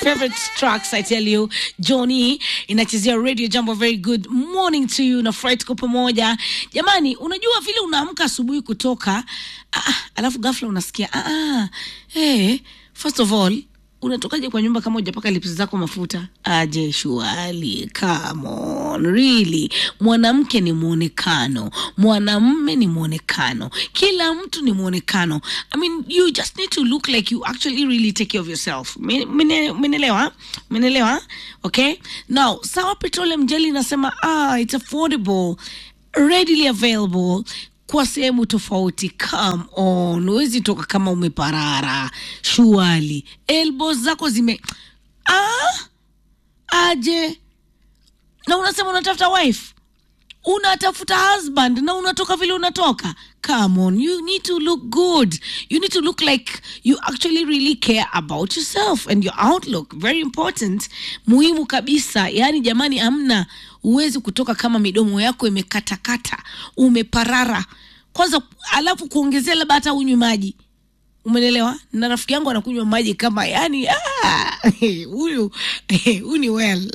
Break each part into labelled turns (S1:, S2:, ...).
S1: favorite tracks I tell you. Johnny inachezea radio. Jambo, very good morning to you. Nafurahi tuko pamoja jamani. Unajua vile unaamka asubuhi kutoka ah, ah, alafu ghafla unasikia ah, ah, hey, first of all unatokaje kwa nyumba kama hujapaka lips zako mafuta? Aje shuali, come on, really. Mwanamke ni mwonekano, mwanamme ni mwonekano, kila mtu ni mwonekano. I mean, you just need to look like you actually really take care of yourself. Menelewa, menelewa. Okay, now Sawa Petroleum Jelly inasema ah, it's affordable, readily available kwa sehemu tofauti. Come on, huwezi toka kama umeparara shuali, elbows zako zime ah, aje na unasema unatafuta wife, unatafuta husband na unatoka vile unatoka. Come on, you need to look good. You need to look like you actually really care about yourself and your outlook. Very important, muhimu kabisa. Yani jamani, amna huwezi kutoka kama midomo yako imekatakata, umeparara kwanza, alafu kuongezea labda hata unywe maji umenelewa na rafiki yangu anakunywa maji kama yani huyu huyu ni well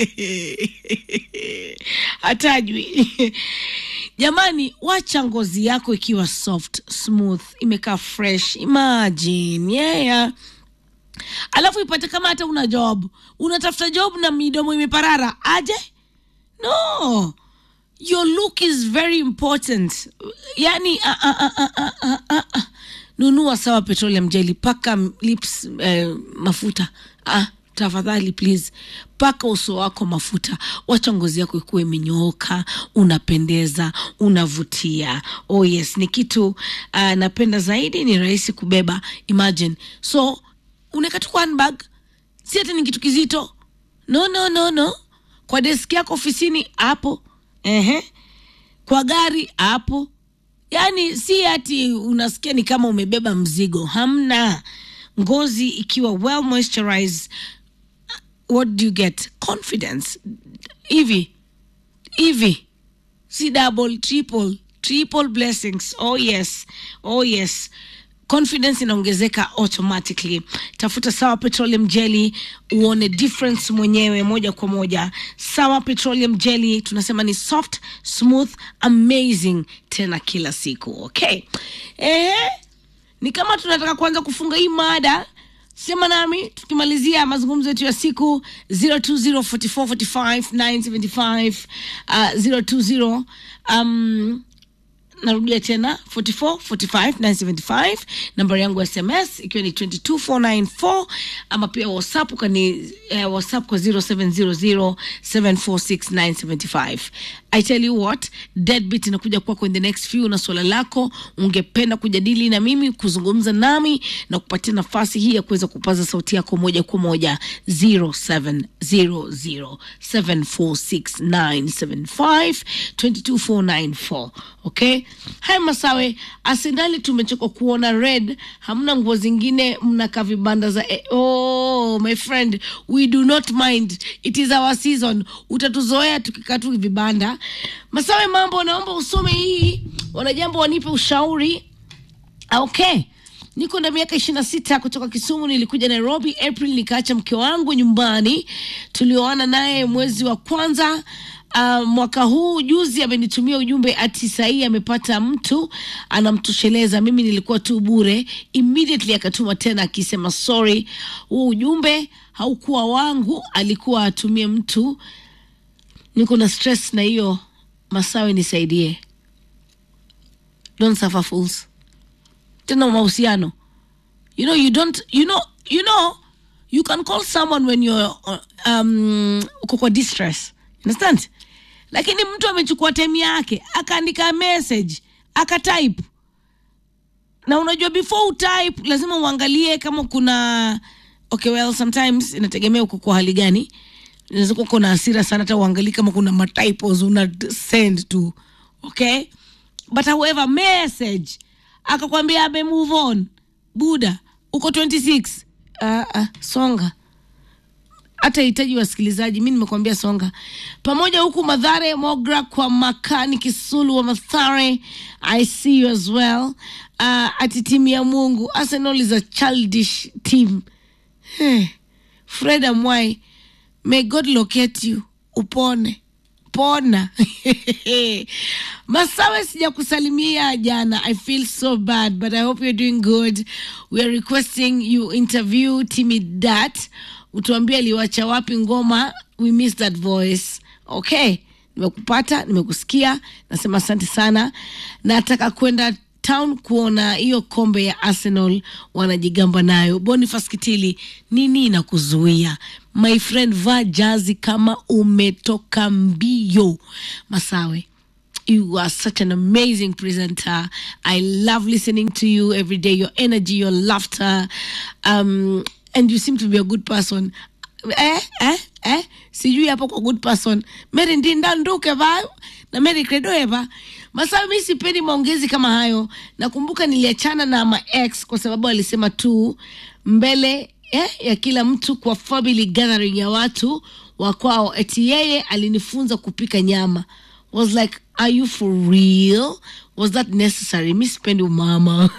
S1: hatajwi jamani wacha ngozi yako ikiwa soft smooth imekaa fresh imagine yeah alafu ipate kama hata una job unatafuta job na midomo imeparara aje no your look is very important yani uh, uh, uh, uh, uh, uh, uh. nunua sawa petroleum jelly paka lips eh, mafuta ah, tafadhali please paka uso wako mafuta wacha ngozi yako ikuwa imenyooka unapendeza unavutia oh yes ni kitu uh, napenda zaidi ni rahisi kubeba imagine so unaweka tu kwa handbag si hata ni kitu kizito no no no no kwa deski yako ofisini hapo ehe kwa gari hapo yaani si ati unasikia ni kama umebeba mzigo hamna ngozi ikiwa well moisturized what do you get confidence hivi hivi si double triple triple blessings oh yes oh yes confidence inaongezeka automatically tafuta sawa petroleum jelly uone difference mwenyewe moja kwa moja sawa petroleum jelly tunasema ni soft smooth amazing tena kila siku okay eh, ni kama tunataka kuanza kufunga hii mada sema nami tukimalizia mazungumzo yetu ya siku 0204445975 uh, 020 um, narudia tena 4445975 nambari yangu ya sms ikiwa ni 22494 ama pia whatsapp ukani eh, whatsapp kwa 0700746975 i tell you what deadbeat inakuja kwako in the next few na swala lako ungependa kujadili na mimi kuzungumza nami na kupatia nafasi hii ya kuweza kupaza sauti yako moja kwa moja 0700746975 22494 okay haya masawe arsenali tumechoka kuona red hamna nguo zingine mnaka vibanda za eh, oh my friend we do not mind it is our season utatuzoea tukikaa tu vibanda masawe mambo naomba usome hii wanajambo wanipe ushauri okay niko na miaka ishiri na sita kutoka kisumu nilikuja nairobi april nikaacha mke wangu nyumbani tulioana naye mwezi wa kwanza Uh, mwaka huu juzi amenitumia ujumbe ati sahii amepata mtu anamtosheleza mimi nilikuwa tu bure immediately akatuma tena akisema sorry huu ujumbe haukuwa wangu alikuwa atumie mtu niko na stress na hiyo masawe nisaidie don't suffer fools tena mahusiano you know you don't you know you know you can call someone when you're um, uko kwa distress understand lakini mtu amechukua time yake akaandika message akatype na unajua before utype lazima uangalie kama kuna okay well sometimes inategemea uko kwa hali gani unaweza kuwa kuna hasira sana hata uangalii kama kuna matypos una send tu okay but however message akakwambia ame move on buda uko 26 uh, uh, songa hata hitaji wasikilizaji mi nimekwambia songa pamoja huku madhare mogra kwa makani kisulu wa mathare i see you as well uh, ati timu ya mungu arsenal is a childish team hey. Fred Amwai, may God locate you, upone pona. Masawe, sijakusalimia jana. I feel so bad, but I hope you're doing good. We are requesting you interview Timmy Dat, utuambie aliwacha wapi ngoma. We miss that voice. Okay, nimekupata, nimekusikia, nasema asante sana. Nataka kwenda town kuona hiyo kombe ya Arsenal wanajigamba nayo. Boniface Kitili, nini inakuzuia? My friend, vaa jazi kama umetoka mbio. Masawe, you are such an amazing presenter. I love listening to you every day. Your energy, your laughter, um, and you seem to be a good person. Eh, eh, eh, sijui hapo kwa good person. Mary Ndinda Nduke va na Mary Credo Eva. Masawe, mi sipendi maongezi kama hayo. Nakumbuka niliachana na ma ex kwa sababu alisema tu mbele eh, ya kila mtu kwa family gathering ya watu wa kwao, eti yeye alinifunza kupika nyama. Was like, are you for real? Was that necessary? Mi sipendi umama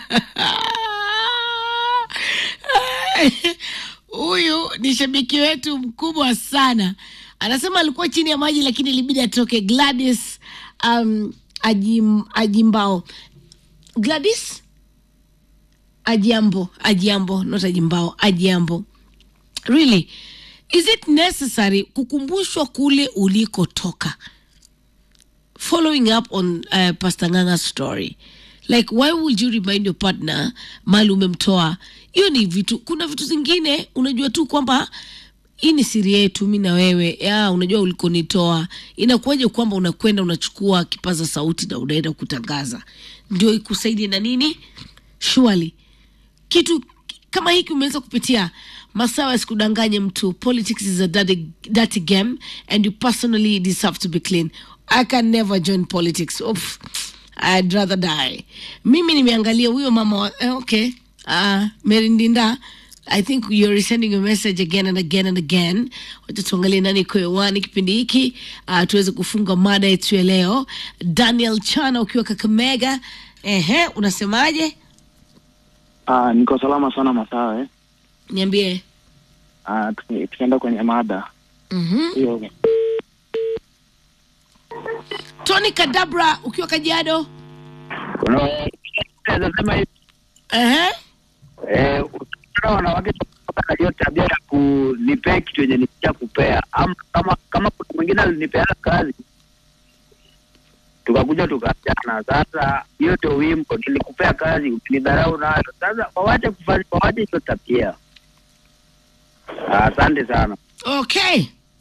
S1: huyu ni shabiki wetu mkubwa sana anasema alikuwa chini ya maji lakini ilibidi atoke gladys um, ajim, ajimbao gladys ajiambo ajiambo not ajimbao ajiambo really is it necessary kukumbushwa kule ulikotoka following up on uh, pastor nganga's story like why would you remind your partner mali umemtoa hiyo ni vitu kuna vitu zingine unajua tu kwamba hii ni siri yetu mi na wewe ya unajua ulikonitoa inakuwaje kwamba unakwenda unachukua kipaza sauti na unaenda kutangaza ndio ikusaidie na nini surely kitu kama hiki umeweza kupitia masawa yasikudanganye mtu politics is a dirty, dirty game and you personally deserve to be clean i can never join politics Oof, i'd rather die mimi nimeangalia huyo mama wa, eh, okay uh, merindinda i think you're sending a message again and again and again wacha tuangalie nani iko hewani kipindi hiki uh, tuweze kufunga mada yetu ya leo daniel chana ukiwa kakamega ehe unasemaje
S2: Ah, niko salama sana Masawe.
S1: niambie
S2: Ah, tuki- tukienda kwenye mada
S1: mm-hmm.
S2: hiyo,
S1: tony kadabra ukiwa kajiado
S3: Naweza sema hivi
S1: ehe
S3: eh, ukiona wanawake kutoka na hiyo tabia ya kunipea kitu yenye nikisha kupea, ama kama kama kuna mwingine alinipeana kazi tukakuja tukaachana. Sasa hiyo ndio wimbo, nilikupea kazi ukinidharau nayo. Sasa wawache kufanya, wawache hiyo tabia. Ah, Asante sana.
S1: okay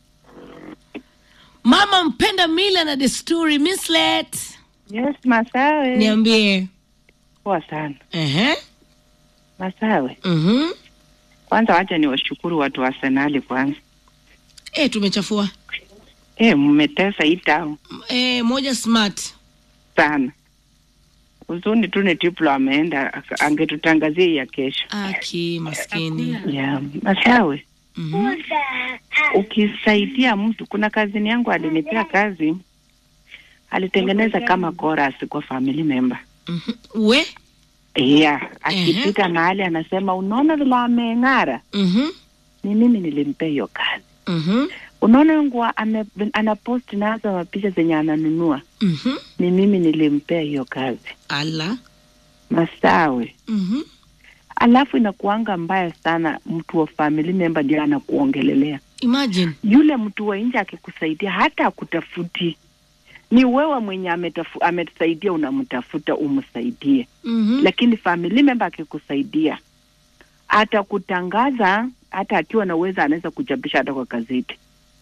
S1: mama mpenda mila na desturi mislet
S4: Yes, Masawe.
S1: niambie
S4: Poa sana.
S1: ehe
S4: Masawe.
S1: mm-hmm.
S4: Kwanza wacha niwashukuru watu wa Arsenali kwanza.
S1: e, tumechafua
S4: Eh, mmetesa hii town
S1: e, moja smart
S4: sana. Uzuni tu ni Triplo ameenda aka- angetutangazia hii ya kesho.
S1: aki maskini
S4: Yeah, Masawe.
S1: mm-hmm.
S4: Ukisaidia mtu, kuna kazini yangu alinipea kazi, alitengeneza kama chorus kwa family member.
S1: mm-hmm. we
S4: Yeah, akipita mahali anasema unaona vile ameng'ara,
S1: mm-hmm.
S4: ni mimi nilimpea hiyo kazi.
S1: Mm-hmm.
S4: Unaona nguo ame- anapost nazo mapicha zenye ananunua,
S1: Mm-hmm.
S4: ni mimi nilimpea hiyo kazi.
S1: ala
S4: Masawe.
S1: mm-hmm.
S4: Alafu inakuanga mbaya sana, mtu wa family member ndio anakuongelelea.
S1: imagine
S4: Yule mtu wa nje akikusaidia hata akutafuti, ni wewe mwenye ametafu, ametusaidia unamtafuta umsaidie,
S1: mm-hmm.
S4: lakini family member akikusaidia atakutangaza, hata akiwa na uwezo anaweza kuchapisha hata kwa gazeti.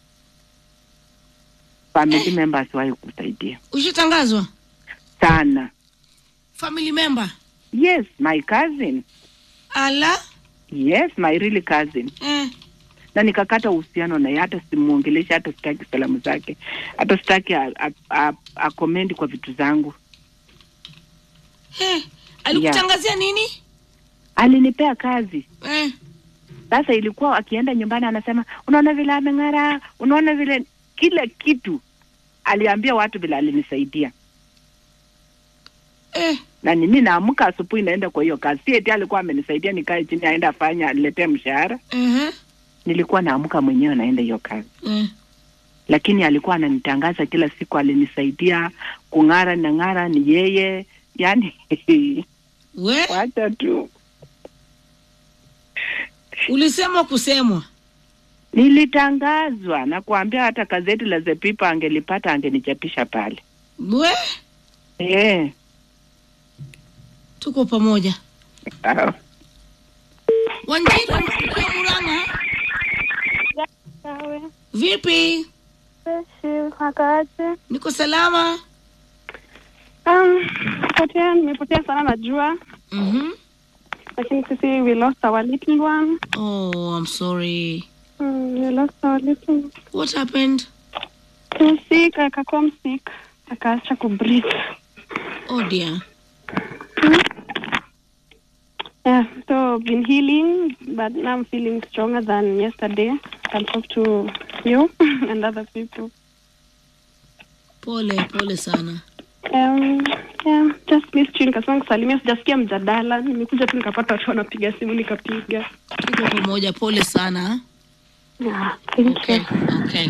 S4: Family member asiwahi kusaidia
S1: ushatangazwa
S4: sana.
S1: family member
S4: Yes, my cousin.
S1: ala
S4: Yes, my really cousin.
S1: eh.
S4: Na nikakata uhusiano naye, hata simuongeleshi, hata sitaki salamu zake, hata sitaki a- a- a- akomendi kwa vitu zangu.
S1: Eh. alikutangazia nini
S4: Alinipea kazi
S1: eh.
S4: sasa, ilikuwa akienda nyumbani anasema, unaona vile ameng'ara, unaona vile kila kitu. Aliambia watu vile alinisaidia,
S1: Eh.
S4: na mimi naamka asubuhi naenda kwa hiyo kazi. Si eti alikuwa amenisaidia nikae chini aende afanye aniletee mshahara.
S1: Uh-huh.
S4: nilikuwa naamka mwenyewe naenda hiyo kazi
S1: Eh.
S4: lakini alikuwa ananitangaza kila siku alinisaidia kung'ara na ng'ara ni yeye yani
S1: We
S4: wacha tu
S1: ulisema kusemwa.
S4: nilitangazwa na kuambia hata gazeti la The People angelipata angenichapisha pale
S1: We
S4: eh
S1: tuko pamoja.
S4: ah.
S1: Wanjiru ukiwa Murang'a,
S5: Sawa.
S1: vipi?
S5: Freshi, wakaaje?
S1: Niko salama.
S5: Um, potea, nimepotea sana najua,
S1: Mhm.
S5: lakini sisi we lost our little one.
S1: Oh, I'm sorry.
S5: Mm, we lost our little
S1: What happened?
S5: He was sick, akakuwa msick, akaacha kubreathe.
S1: Oh dear.
S5: Yeah, so been healing, but now I'm feeling stronger than yesterday. I can talk to you and other people.
S1: Pole pole sana.
S5: Um, yeah, just missed you. Nikasema kusalimia, sijasikia mjadala. Nimekuja tu nikapata watu wanapiga simu nikapiga.
S1: Tuko pamoja. Pole sana.
S5: Yeah, thank
S1: Okay.
S5: you.
S1: Okay.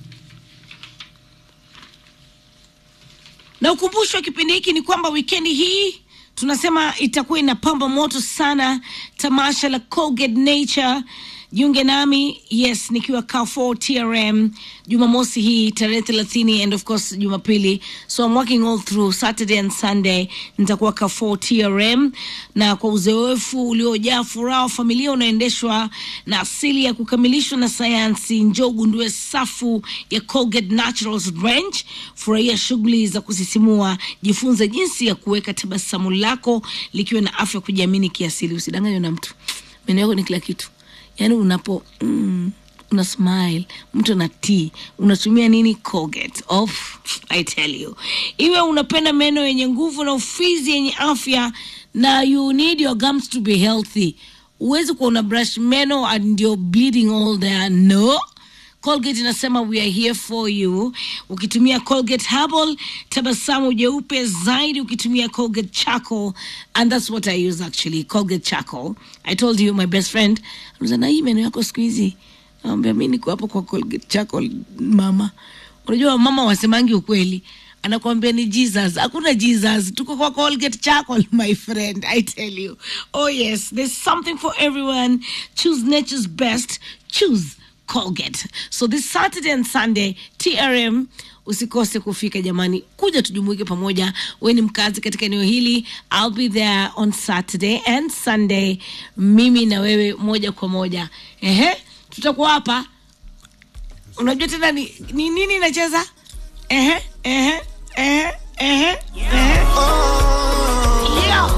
S1: Na ukumbusho wa kipindi hiki ni kwamba wikendi hii tunasema itakuwa inapamba moto sana tamasha la Colgate Nature. Jiunge nami yes, nikiwa Carrefour TRM Jumamosi hii tarehe thelathini and of course Jumapili, so I'm working all through Saturday and Sunday. Nitakuwa Carrefour TRM na kwa uzoefu uliojaa furaha wa familia unaendeshwa na asili ya kukamilishwa na sayansi. Njoo ugundue safu ya Colgate Naturals Range, furahia shughuli za kusisimua, jifunze jinsi ya kuweka tabasamu lako likiwa na afya, kujiamini kiasili. Usidanganywe na mtu, meno yako ni kila kitu yaani unapo mm, una smile mtu ana tea unatumia nini colgate off i tell you iwe unapenda meno yenye nguvu na ufizi yenye afya na you need your gums to be healthy huwezi kuwa una brush meno and you're bleeding all there no Colgate inasema we are here for you. Ukitumia Colgate Herbal, tabasamu jeupe zaidi ukitumia Colgate Charcoal and that's what I use actually, Colgate Charcoal. I told you my best friend, anauza na hii meno yako siku hizi. Naambia mimi niko hapo kwa Colgate Charcoal mama. Unajua mama wasemangi ukweli. Anakuambia ni Jesus. Hakuna Jesus. Tuko kwa Colgate Charcoal my friend. I tell you. Oh yes, there's something for everyone. Choose nature's best. Choose Colgate. So this Saturday and Sunday TRM usikose kufika jamani, kuja tujumuike pamoja. Wewe ni mkazi katika eneo hili, I'll be there on Saturday and Sunday, mimi na wewe moja kwa moja. Ehe, tutakuwa hapa. Unajua tena ni, ni nini nacheza? Ehe, ehe, ehe, ehe, ehe. Yeah.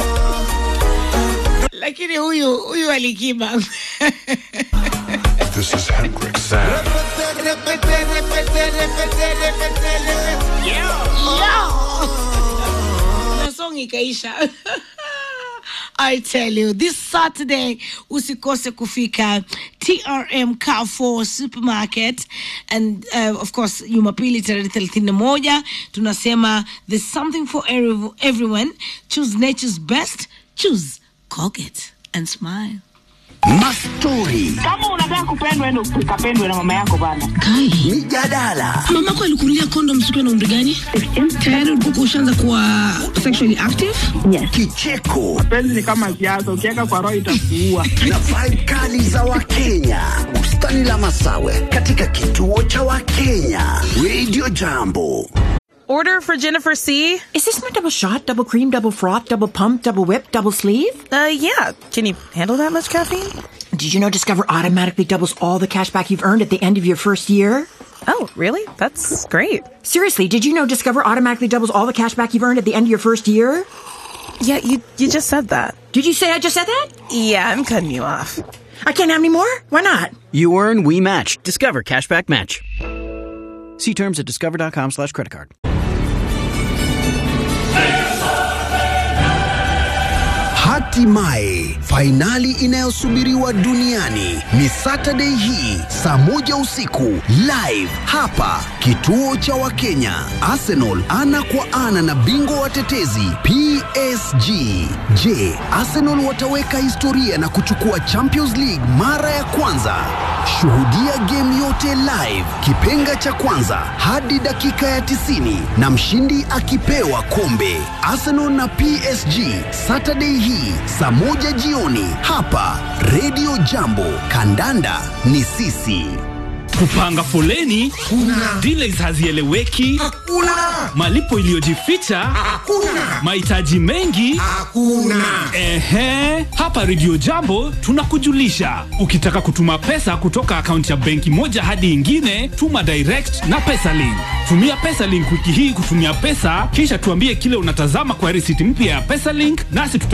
S1: Lakini huyu huyu alikiba
S6: This is Hendrix Sound.
S1: na song ikaisha I tell you this Saturday usikose kufika TRM Carrefour Supermarket and uh, of course Jumapili tarehe thelathini na moja tunasema there's something for every, everyone choose nature's best choose Colgate and smile
S7: Mastori,
S4: kama unataka kupendwa endo ukapendwe na mama yako bana
S1: Kai
S7: mijadala,
S1: mamako alikunulia kondom sikiwa na umri gani tayari ulikuwa ushaanza kuwa sexually active
S7: kicheko
S4: penzi ni kama siasa ukiweka kwa roho itakuua
S7: na vibe kali za Wakenya. Bustani la Masawe katika kituo cha Wakenya. Radio Jambo.
S8: Order for Jennifer C.
S9: Is this my double shot, double cream, double froth, double pump, double whip, double sleeve?
S8: Uh, yeah. Can you handle that much caffeine?
S9: Did you know Discover automatically doubles all the cash back you've earned at the end of your first year?
S8: Oh, really? That's great.
S9: Seriously, did you know Discover automatically doubles all the cash back you've earned at the end of your first year?
S8: Yeah, you you just said that.
S9: Did you say I just said that?
S8: Yeah, I'm cutting you off.
S9: I can't have any more? Why not?
S10: You earn, we match. Discover Cashback Match. See terms at discover.com slash credit card.
S7: Hatimaye fainali inayosubiriwa duniani ni Saturday hii saa moja usiku live hapa kituo cha Wakenya. Arsenal ana kwa ana na bingwa watetezi PSG. Je, Arsenal wataweka historia na kuchukua Champions League mara ya kwanza? Shuhudia game yote live, kipenga cha kwanza hadi dakika ya 90 na mshindi akipewa kombe. Arsenal na PSG Saturday hii saa moja jioni hapa Radio Jambo. Kandanda ni sisi.
S6: kupanga foleni kuna delays hazieleweki
S11: hakuna
S6: malipo iliyojificha
S11: hakuna
S6: mahitaji mengi
S11: hakuna
S6: ehe hapa redio jambo tunakujulisha ukitaka kutuma pesa kutoka akaunti ya benki moja hadi ingine tuma direct na pesalink tumia pesalink wiki hii kutumia pesa kisha tuambie kile unatazama kwa risiti mpya ya pesalink nasi tuta